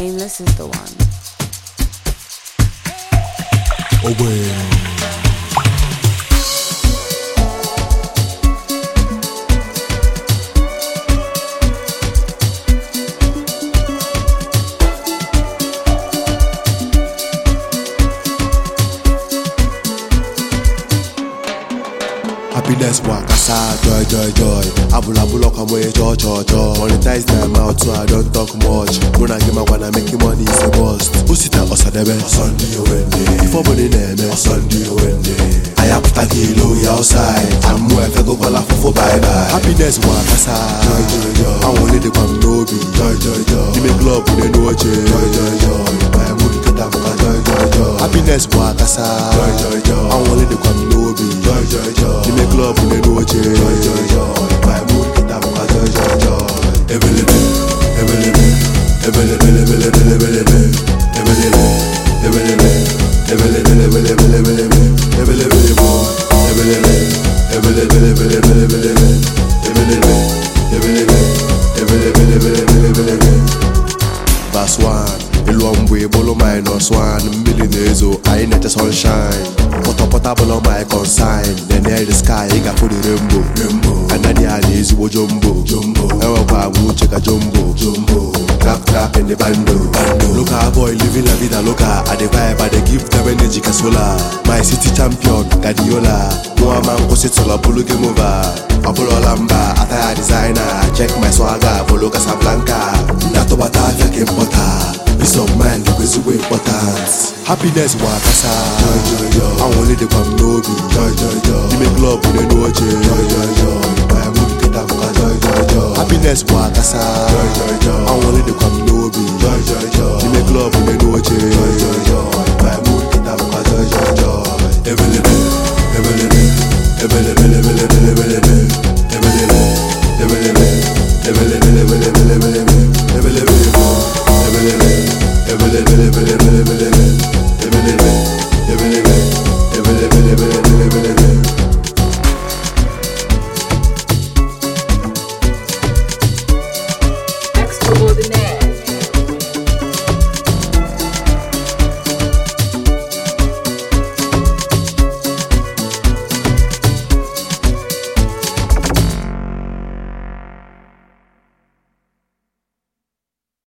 Nameless is the one. Happiness wakasa joy joy joy Abula bula kwa mwe cho cho cho Monetize my mouth so I don't talk much Muna gima wana making money is a bust Usita osadebe Sunday wende Ifo boni neme Sunday wende Ayaputa kilo ya outside Amu efe go kola fofo bye bye Happiness wakasa joy joy joy I want it kwa mnobi joy joy joy Nime club une noche joy joy joy My mood kata muka joy joy joy Happiness wakasa joy joy joy I want it kwa mnobi joy joy joy Nime club une noche joy joy joy My mood kata muka joy joy joy Ebelebe, ebelebe, ebelebe, ebelebe, ebelebe, ebelebe, ebelebe, ebelebe, ebelebe, ebelebe, ebelebe, ebelebe, ebelebe, ebelebe, ebelebe, ebelebe, ebelebe, ebelebe, ebelebe, ebelebe. Verse 1 Ịlụọ mgbe bụlụ minus 1 mmiri na-ezo anyị na-eche sunshine pọtọpọta bụlụ my consign na-enye the sky ị ga-afụ the rainbow rainbow anadị a na ezigbo jumbo jumbo enwekwa agwa uche ka jumbo jumbo trap trap in the bando bando local boy living la vida loca I dey vibe I dey give them energy ka solar my city champion Guardiola nwa ma nkwụsịtụlọ bụlụ game over ọ bụrụla mba ataya designer check my swagger bụlụ Casablanca ndatụbata afịa ka ịmpọta peace of mind bụ ezigbo important happiness bụ akasa anwụle dịkwa m n'obi n'ime klọb n'elu oche My mood nkịta bụkwa joy joy joy. happiness bụ akasa anwụle dịkwa m n'obi